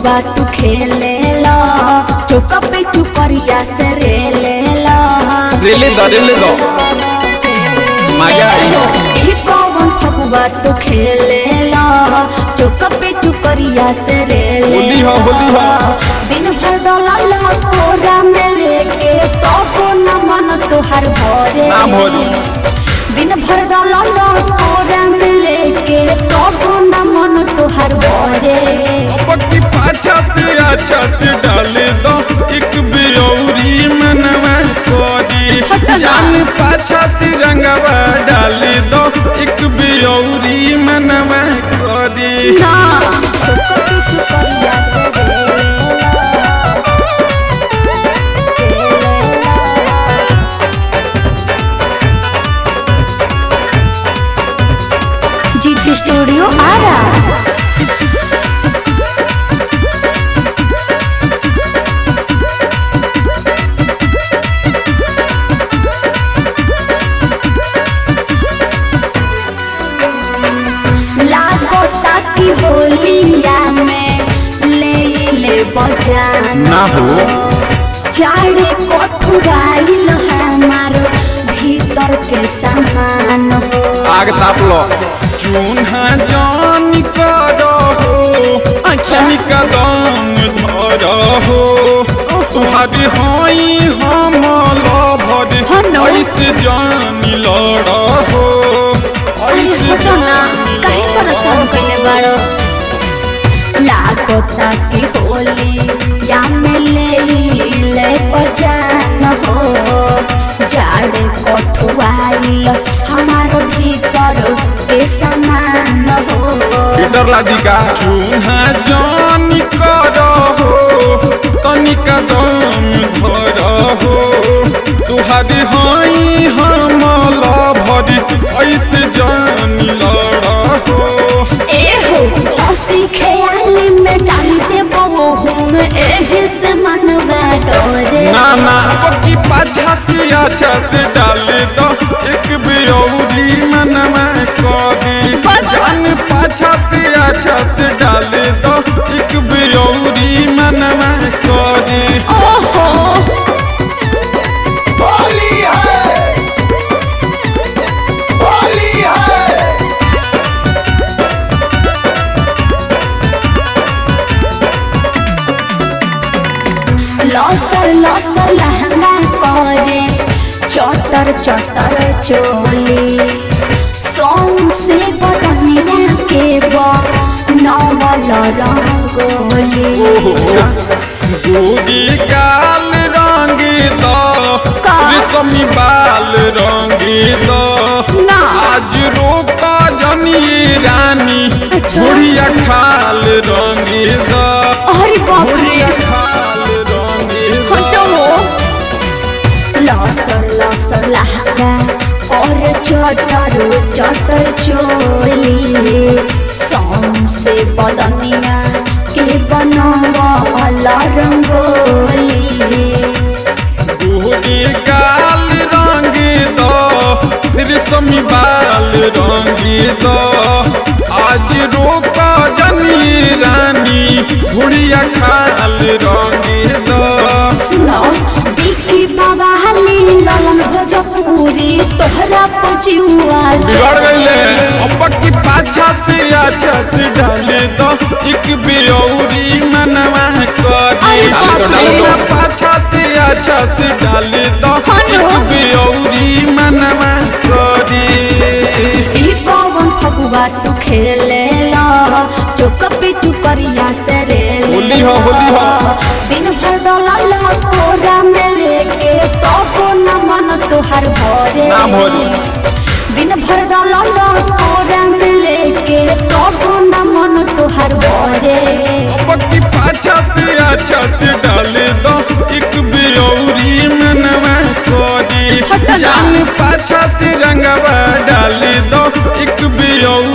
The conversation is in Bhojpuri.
फगुआ तू खेले ला चौका पे चुकरिया से रेले ला रेले दो रेले दो मजा आई ई कौन फगुआ तू खेले ला चौका पे चुकरिया से रेले होली हो होली हो दिन भर दलाल कोरा में लेके तो न मन तुहार भरे ना भरी। दिन भर दलाल कोरा में लेके तो न मन तुहार भरे पक्की पाछा से अच्छा से डाले दो एक बियौरी मनवा कोरी जान पाछा से रंगवा डाले दो एक बियौरी मनवा कोरी ना चुप चुपरिया से जीत स्टूडियो आ रहा लागो ताकि होलिया में ले ले बजान ना हो चारे कोठुराइल हमार भीतर के सामान हो आग ताप लो चून्हा जान करो हो अच्छा निका दम धरो हो तुहारी होई हम लभर हाँ न। ऐसे जान लड़ हो अरे हो तो ना काहे परेशान कइले बारो लागो ताकि होली या में ले ले बजान हो जाड़े कोठुआइल हमार भीतर के सामान हो डर लागी का चून्हा जान करो हो तनिका दम धरो हो तुहारी होई हम लभर ऐसे जान लड़ हो एहो हंसी ख्याली में डाल दे बहुम एही से मनवा डोरे ना ना पक्की पाछा से अच्छा से डाले दो एक बियौरी मनवा कभी जान पाछा से अच्छा से डाले दो एक बियौरी मनवा कभी ओहो होली है होली है लसर लसर लहंगा करे चटर चटर चोली सोम से बदनिया के बा नवल रंगोली दूधी गाल रंग दो का? रेशमी बाल रंग दो ना। आज रोका जनी रानी अच्छा। बुढ़िया खाल रंग दो अरे बाप रे बुढ़िया खाल रंग दो हटो लसर लसर लहंगा और चटर चटर चोली सोम से बदनिया के बनवल रंगोली दूधी गाल रंग दो रेशमी बाल रंग दो आज रोका जनी रानी बुढ़िया खाल रंग दो सुनो बिकी बाबा हली ललन भोजपुरी तोहरा पहुँचुआ बिगड़ गईले अब की पाछा से अच्छा से डाले दो एक बियौरी मनवा करी अरे बाप रे। डाले दो पाछा से अच्छा से डाले दो हाँ एक नो। बियौरी मनवा करी ई कौन फगुआ तू खेले ला चौक पे चुकरिया से रे होली हो, होली हो। दिन भर दलाल कोरा में लेके तो न मन तुहार भरे ना भरी। दिन भर दलाल कोरा में लेके तो न मन तुहार भरे पक्की पाछा से अच्छा से डाले दो एक बियौरी मनवा करी हट ना। जान पाछा से रंगवा डाले दो एक बियौरी